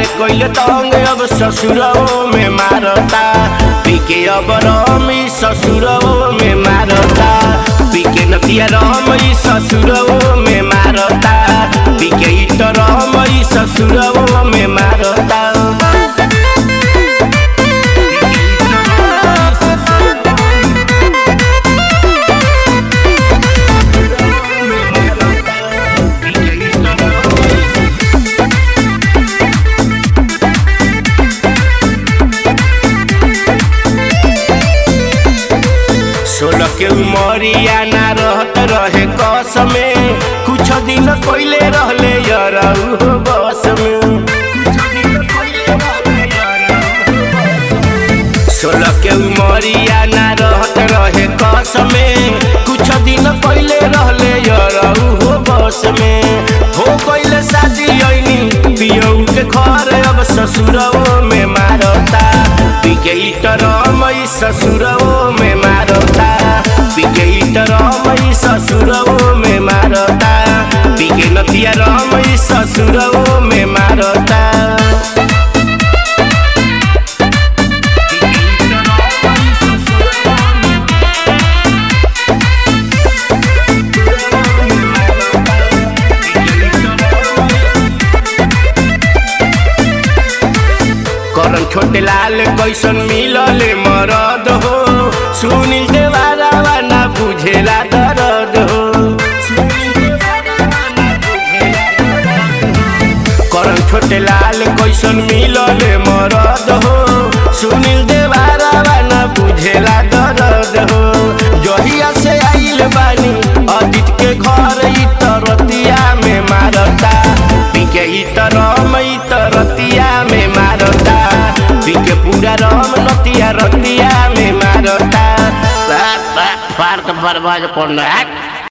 कोइले तंग अब ससुरओ में मारता पीके अब रमी ससुरओ में मारता पीके नतिया रमी ससुरओ में मारता पीके इट रमी ससुरओ में मारता सोलह के उमरिया ना रहत रहे कस में कुछ दिन पहले रहले यरऊ बस में सोलह के उमरिया ना रहत रहे कस में कुछ दिन पहले रहले यरऊ बस में हो पहले शादी ऐनी पियऊ के घर अब ससुरओ में मारता पिके इटरमई ससुरओ में मारता पिके इटरमई ससुरओ में मारता पिके नतिया रमई ससुरओ में मारता करन छोटे लाल कैसन मिलले मरद हो सुनील देवारावा ना बुझेला दर्द हो करन छोटे लाल कैसन मिलले मरद हो सुनील देवारावा ना बुझेला दर्द हो जहिया से आइल बानी अदित के घर ई तरतिया में मारता पीके ई तरम ई तरतिया में मारता पीके पूरा रम नतिया रतिया में मारता फार तो बर्बाद कर